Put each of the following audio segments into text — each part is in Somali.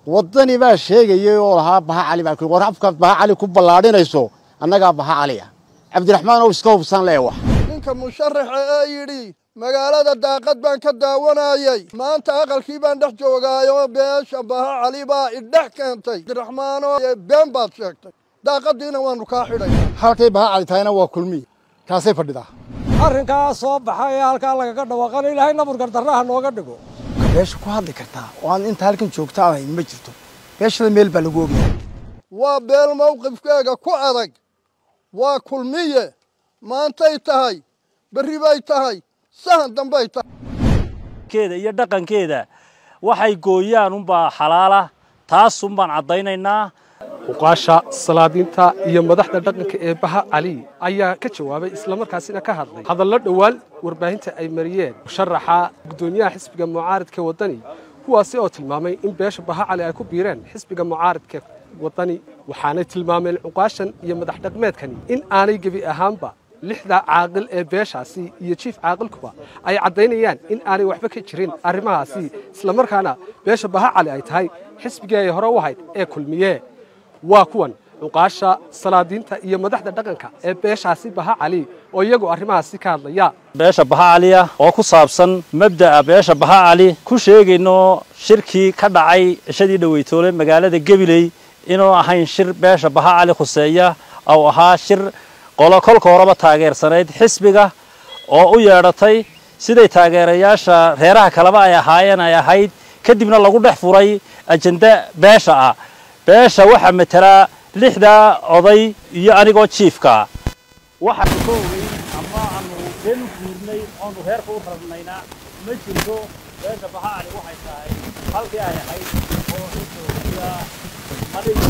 waddani baa sheegayay oo lahaa baha cali baa war afkaad baha cali ku ballaadhinayso annagaa baha cali ah cabdiraxmaan ow iska hubsan lee wax ninka musharaxa ee yidhi magaalada daaqad baan ka daawanayay maanta aqalkii baan dhex joogaayoo beesha baha cali baa idhex keentay cabdiraxmaanoo been baad sheegtay daaqadiina waannu kaa xidhay halkay baha cali tahayna waa kulmiye taasay fadhidaa arrinkaa soo baxa ee halkaa lagaga dhawaaqana ilaahay naburgar darraha nooga dhigo beesha ku hadli kartaa oo aan inta halkan joogta aan hayn ma jirto beeshada meel baa lagu ogaya waa beel mawqifkeega ku adag waa kulmiye maantay tahay berri bay tahay sahan dambay tahay keeda iyo dhaqankeeda waxay gooyaan unbaa xalaala taas unbaan caddaynaynaa uqaasha salaadiinta iyo madaxda dhaqanka ee baha cali ayaa ka jawaabay islamarkaasina ka hadlay hadallo dhowaan warbaahinta ay mariyeen musharaxa guddoomiyaha xisbiga mucaaridka waddani kuwaasi oo tilmaamay in beesha baha cali ay ku biireen xisbiga mucaaridka waddani waxaanay tilmaameen cuqaashan iyo madax dhaqmeedkani in aanay gebi ahaanba lixda caaqil ee beeshaasi iyo jiif caaqilkuba ay caddaynayaan in aanay waxba ka jirin arrimahaasi islamarkaana beesha baha cali ay tahay xisbigii ay hore u ahayd ee kulmiye waa kuwan cuqaasha salaadiinta iyo madaxda dhaqanka ee beeshaasi baha cali oo iyagu arrimahaasi ka hadlaya beesha baha caliya oo ku saabsan mabda'a beesha baha cali ku sheegayno shirkii ka dhacay cishadii dhaweytoole magaalada gabiley inuu ahayn shir beesha baha cali khuseeya ou ahaa shir qolo kolka horeba taageersanayd xisbiga oo u yeedhatay siday taageerayaasha reeraha kaleba ay ahaayeen ay ahayd kadibna lagu dhex furay ajenda beesha ah beesha waxaa matelaa lixdaa oday iyo anigoo jiifka waxaanu ka ogeyn ama aanu been u guurnay oonu reerka u rarnayna ma jirto beesha baha cali waxay tahay halkii ay ahayd oo xisooiya adhig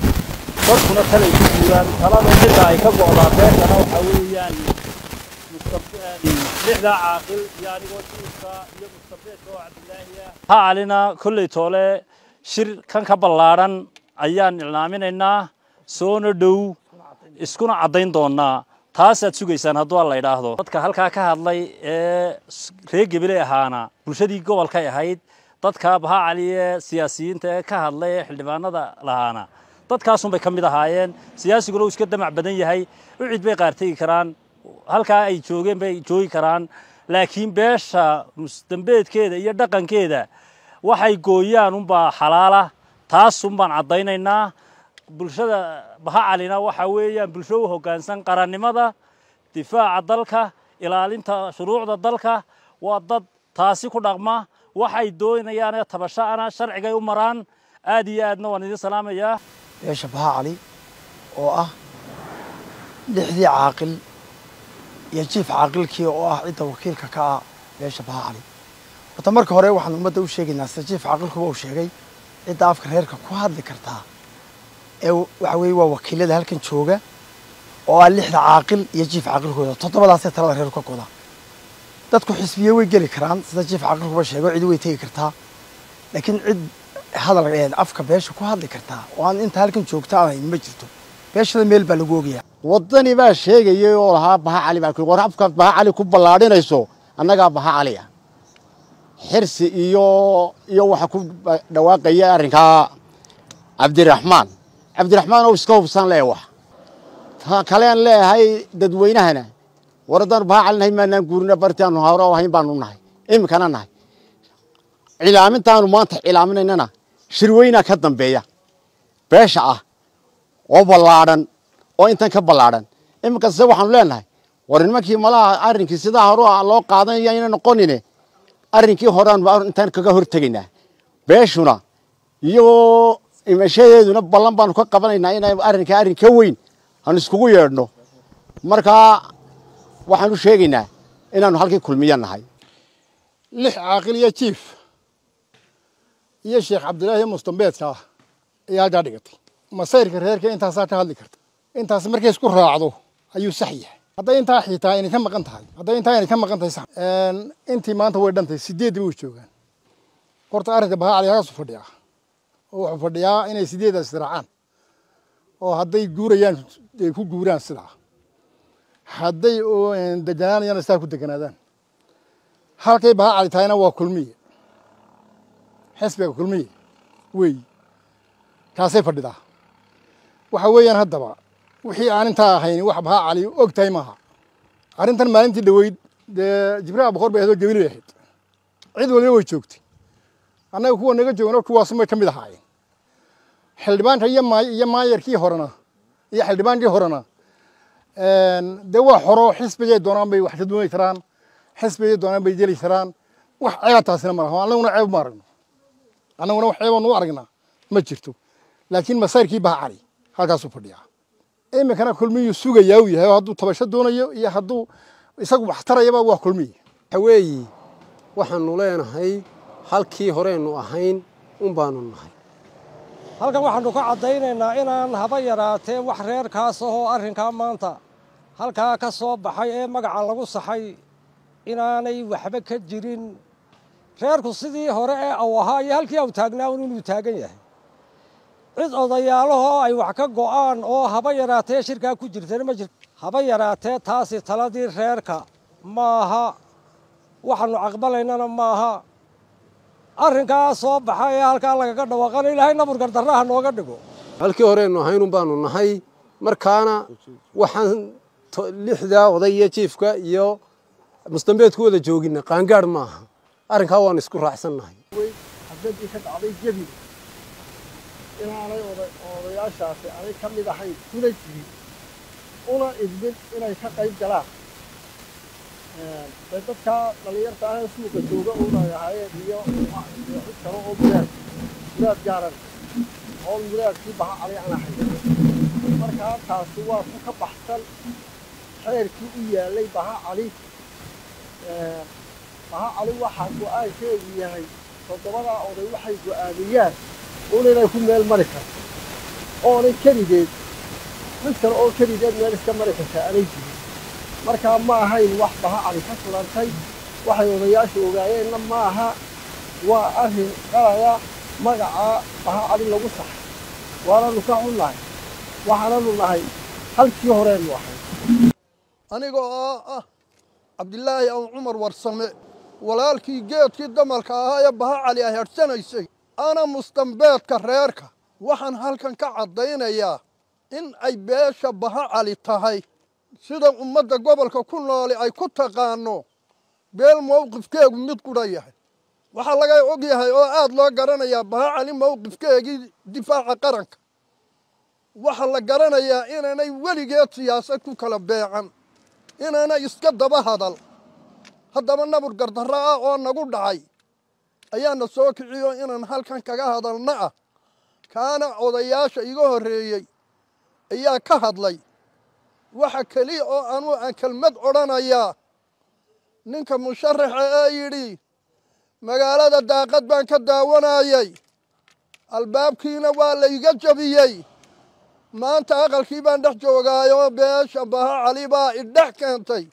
dadkuna talay ku guuraan talada midda ay ka go'daa beeshana waxaa weeyaan lixdaa caaqil iyo anigoo jiifka iyo mustabeedka oo cabdilaahiya baha calina kolley toole shir kan ka ballaadhan ayaan ilnaaminaynaa soona dhow iskuna caddayn doonnaa taasaad sugaysaan hadduu alla idhaahdo dadka halkaa ka hadlay ee reer gebele ahaana bulshadii gobolkay ahayd dadka baha cali ee siyaasiyiinta ee ka hadlay ee xildhibaanada lahaana dadkaasunbay ka mid ahaayeen siyaasiguna uu iska damac badan yahay ucid bay qaartegi karaan halkaa ay joogeen bay joogi karaan laakiin beesha musdambeedkeeda iyo dhaqankeeda waxay gooyaan unbaa xalaala taasun baan caddaynaynaa bulshada baha calina waxaa weeyaan bulsho u hoggaansan qarannimada difaaca dalka ilaalinta shuruucda dalka waa dad taasi ku dhaqma waxay doonayaanee tabasha'ana sharcigay u maraan aad iyo aadna waan idin salaamayaa beesha baha cali oo ah lixdii caaqil iyo jiif caaqilkii oo ah cidda wakiilka ka ah beesha baha cali horta marka hore waxaan ummadda u sheegaynaa sida jiif caaqilkuba uu sheegay cidda afka reerka ku hadli kartaa ee waxa weeye waa wakiilada halkan jooga oo ah lixda caaqil iyo jiif caaqilkooda toddobadaasee talada reerku ka goda dadku xisbiye way geli karaan sida jiif caaqilkuba sheego cidi way tegi kartaa laakiin cid hadal afka beesha ku hadli kartaa oo aan inta halkan joogta aan hayn ma jirto beeshada meel baa lagu ogaya waddani baa sheegayay oo lahaa baha cali baa war afkaad baha cali ku ballaadhinayso annagaa baha cali ah xirsi iyo iyo waxa ku dhawaaqaya arrinkaa cabdiraxmaan cabdiraxmaan ow iska hubsan lee wax kaleen leeyahay dadweynahana war haddaan baha calinahay maanaan guurina bartaanu hore oo hayn baanu nahay iminkana nahay cilaamintaanu maanta cilaaminaynana shirweynaa ka dambeeya beesha ah oo ballaadhan oo intan ka ballaadhan iminkase waxaanu leenahay war nimankii malaha arrinkii sidaa hore loo qaadanaya ayna noqonine arrinkii horeaanu intaan kaga hortegaynaa beeshuna iyagoo imashadeeduna ballan baanu ka qabanaynaa inay arrinkaa arrin ka weyn aanu iskugu yeedhno markaa waxaanu sheegaynaa inaanu halkii kulmiyo nahay lix caaqil iyo jiif iyo sheekh cabdilaahi mustambeedka ah ayaa halkaa dhigatay masayrka reerka intaasaa ka hadli karta intaas markay isku raacdo ayuu sax yahay hadday intaa xitaa inay ka maqan tahay hadday intaa inay ka maqan tahay sax intii maanta way dhantay sideeddi way joogaan horta arrinka baha cali halkaasu fadhiyaa oo wuxuu fadhiyaa inay sideedaas israacaan oo hadday guurayaan ay ku guuraan sidaa hadday deganaanayaan sidaa ku deganaadaan halkay baha cali tahayna waa kulmiye xisbiga kulmiye weey kaasay fadhidaa waxa weeyaan haddaba wixii aan intaa ahayn wax baha cali og tahay maaha arrintan maalintii dhoweyd dee jibraha boqor bay ahayd oo gebili bay ahayd cid waliba way joogtay annaga kuwa naga joogno kuwaasumay ka mid ahaayeen xildhibaanka iyo maay iyo maayarkii horena iyo xildhibaankii horena dee waa xoro xisbigay doonaan bay wax ka dooni karaan xisbigay doonaan bay jeli karaan wax ceeba taasina ma laha annaguna ceeb ma aragno annaguna wax ceeba nu aragnaa ma jirto laakiin masayrkii baha cali halkaasuu fadhiyaa iminkana kulmiyuu sugayaa uu yahay oo hadduu tabasho doonayo iyo hadduu isagu wax tarayaba waa kulmiyi haweeyi waxaanu leenahay halkii horeynu ahayn un baanu nahay halkan waxaannu ka caddaynaynaa inaan haba yaraatee wax reerkaas ahoo arrinkaa maanta halkaa ka soo baxay ee magaca lagu saxay inaanay waxba ka jirin reerku sidii hore ee aw ahaa iyo halkii aw taagnaa un inuu taagan yahay cid odayaalahoo ay wax ka go'aan oo haba yaraatee shirkaa ku jirtana ma jirto haba yaraatee taasi taladii reerka maaha waxaannu caqbalaynana maaha arrinkaa soo baxa ee halkaa lagaga dhawaaqana ilaahay naburgar darraha nooga dhigo halkii horeynu ahayn un baanu nahay markaana waxaan lixdaa oday iyo jiifka iyo mustambeedku wada joogina qaangaadh maaha arrinkaa waanu isku raacsannahay xafladii ka dhacday jebi inaanay odayaashaasi aanay ka mid ahayn kuna jirin una idmin inay ka qayb galaan dee dadkaa dhallinyarta ahee suuqa jooga unay ahaayeen iyo cid kale oo muraad muraad gaaran oo muraadkii baha cali aan ahayn markaa taasi waa ku ka baxsan xeerkii u yaallay baha cali baha cali waxaa go-aankeedu yahay toddobadaa oday waxay go-aamiyaan un inay ku meel mari karto oonay keligeed mid kale oo keligeed meel iska mari kartaa aanay jirin markaa ma ahayn wax baha cali ka kulantay waxay odayaashu ogaayeenna ma aha waa arrin qalaya magacaa baha cali lagu saxay waananu ka xunnahay waxaananu nahay halkii horeennu ahay aniga oo ah cabdilaahi aw cumar warsame walaalkii geedkii damalka ahaa ee baha cali ay hadhsanaysay ana mustambeedka reerka waxaan halkan ka caddaynayaa in ay beesha baha cali tahay sida ummadda gobolka ku nooli ay ku taqaanno beel mowqifkeegu mid qudha yahay waxaa laga og yahay oo aad loo garanayaa baha cali mowqifkeegii difaaca qaranka waxaa la garanayaa inaanay weligeed siyaasad ku kala beecan inaanay iska daba hadal haddaba nabur gardarro ah oo nagu dhacay ayaana soo kiciyo inaan halkan kaga hadalna ah kaana odayaasha iga horreeyey ayaa ka hadlay waxa keliya oo anuu aan kelmad odhanayaa ninka musharaxa ee yidhi magaalada daaqad baan ka daawanayay albaabkiina waa layga jabiyey maanta aqalkii baan dhex joogaayoo beesha baha cali baa idhex keentay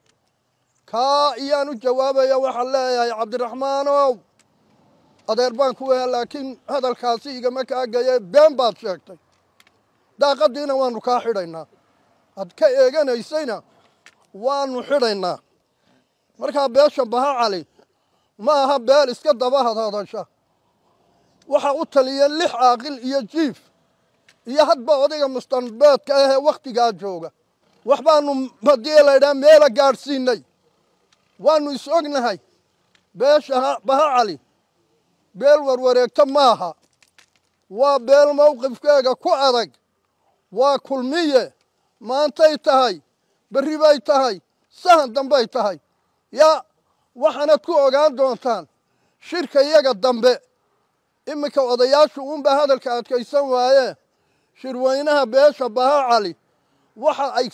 kaa iyaan u jawaabaya waxaan leeyahay cabdiraxmaanow adeer baan ku weha laakiin hadalkaasi igama kaagaye been baad sheegtay daaqaddiina waannu kaa xidhaynaa had ka eeganaysayna waannu xidhaynaa markaa beesha baha cali ma aha beel iska daba hadhadasha waxaa u taliya lix caaqil iyo jiif iyo hadba odayga mustanbeedka ahee wakhtigaa jooga wax baannu haddii laydhaha meela gaadhsiinay waannu is ognahay beesha baha cali beel warwareegto maaha waa beel mowqifkeega ku adag waa kulmiye maantay tahay berri bay tahay sahan dambay tahay yaa waxaanad ku ogaan doontaan shirka iyaga dambe iminka odayaashu uunbaa hadalka adkaysan waayee shirweynaha beesha baha cali waxa ay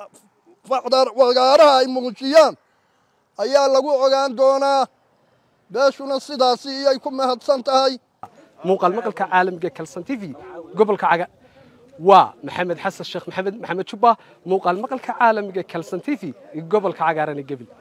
wagaaraha ay muujiyaan ayaa lagu ogaan doonaa beeshuna sidaasi iyay ku mahadsan tahay muuqaal maqalka caalamiga kalsan t v gobolka caga waa maxamed xasan sheekh maxamed maxamed jubba muuqaal maqalka caalamiga kalsan t v gobolka cagaarana gebil